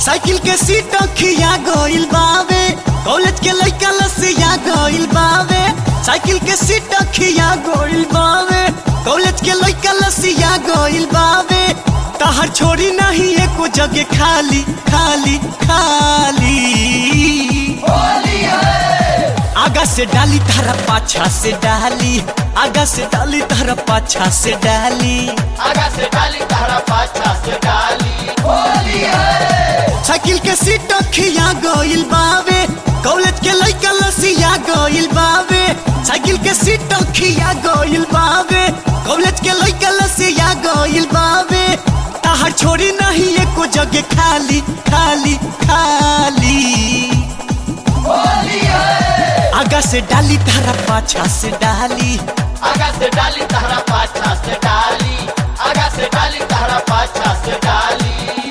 cycle के seat खिया गइल बावे कॉलेज के लइका लसिया गइल बावे साइकिल के सीट खिया गइल बावे कॉलेज के लइका लसिया गइल बावे तहर छोड़ी नहीं एको जगह खाली खाली खाली आगा से डाली तारा पाछा से डाली आगा से डाली तारा पाछा से डाली आगा से डाली तारा पाछा से डाली होली है साइकिल के सीट खिया गइल बावे कॉलेज के लइका लसिया गइल बावे साइकिल के सीट खिया गइल बावे कॉलेज के लइका लसिया गइल बावे ताहर छोड़ी नहीं एको जगह खाली खाली खाली होली है आगा से डाली तारा पाछा से डाली आगा से डाली तारा पाछा से डाली आगा से डाली तारा पाछा से डाली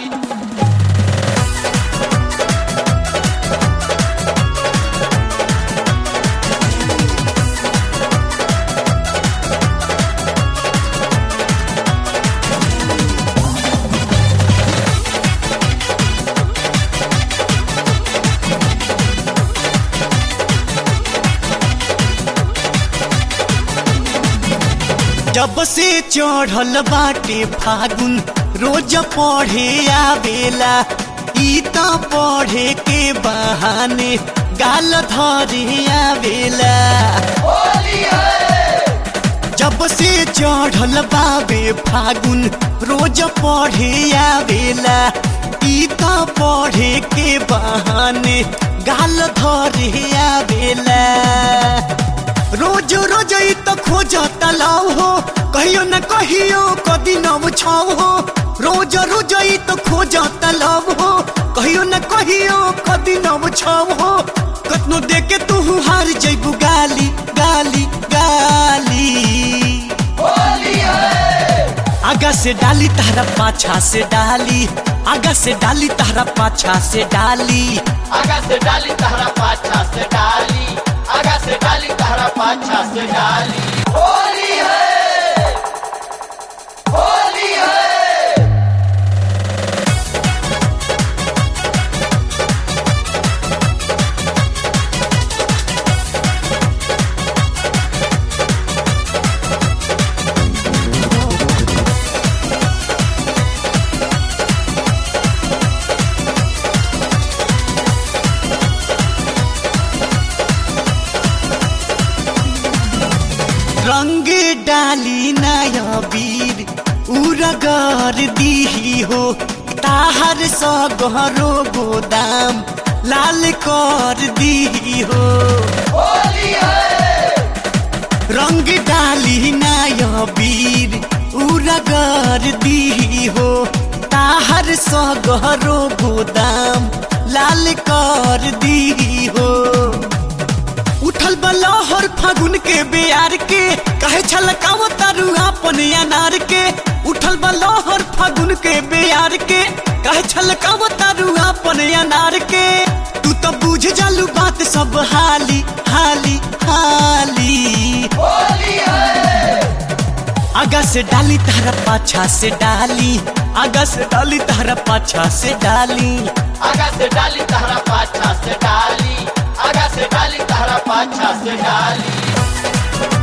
जब से चढ़ल बाटे फागुन रोज पढ़े आवेला ई त पढ़े के बहाने गाल धरे आवेला होली है जब से चढ़ल बाबे फागुन रोज पढ़े आवेला ई त पढ़े के बहाने गाल धरे आवेला रोज रोज ई त खोज तलाव हो कहियो न कहियो कदी नव छाव हो रोज रोज ई त खोज तलाव हो कहियो न कहियो कदी नव छाव हो कतनो देके तू हार जइबू गाली गाली गाली होली है आगा से डाली तारा पाछा से डाली आगा से डाली तारा पाछा से डाली आगा से डाली तारा पाछा से डाली आगा से डाली तारा पाछा से डाली होली है होली है रंग डाली नया वीर उरगर दीही हो ताहर स गहरो गोदाम लाल कर दीही हो होली है रंग डाली नया वीर उरगर दीही हो ताहर स गहरो गोदाम लाल कर दीही हो उठल बलहर फागुन के बेयार के कहे छलकाव तारू अपन अनार के उठल बलहर फागुन के बेयार के कहे छलकाव तारू अपन अनार के तू तो बुझ जालू बात सब हाली हाली हाली होली है आगा से डाली तारा पाछा से डाली आगा से डाली तारा पाछा से डाली आगा से डाली तारा पाछा से डाली आगा से डाली तारा पाछा से डाली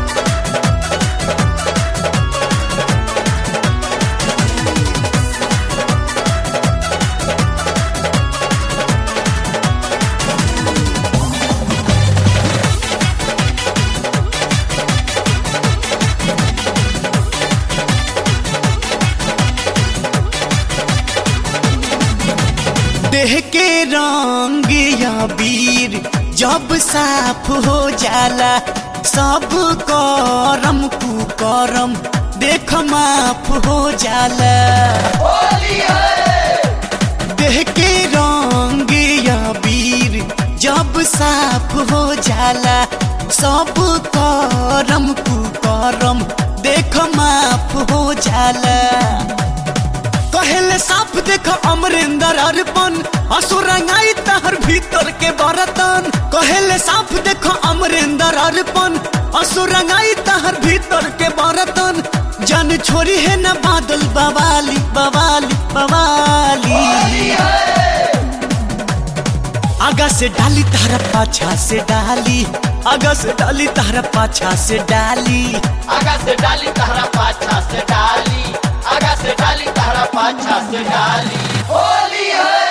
देह के रंग या वीर जब साफ हो जाला सब करम कुकरम देख माफ हो जाला होली है देह के रंग या वीर जब साफ हो जाला सब करम कुकरम देख माफ हो जाला कहेले साफ देख अमरिंदर अर्पण असुरंगाई तहर भीतर के बरतन कहेले साफ देख अमरिंदर अर्पण असुरंगाई तहर भीतर के बरतन जन छोरी है न बादल बवाली बवाली बवाली होली है से डाली तारा पाछा से डाली आगा से डाली तारा पाछा से डाली आगा से डाली तहरा पाछा से डाली आगा से डाली तहरा पाछा से डाली होली है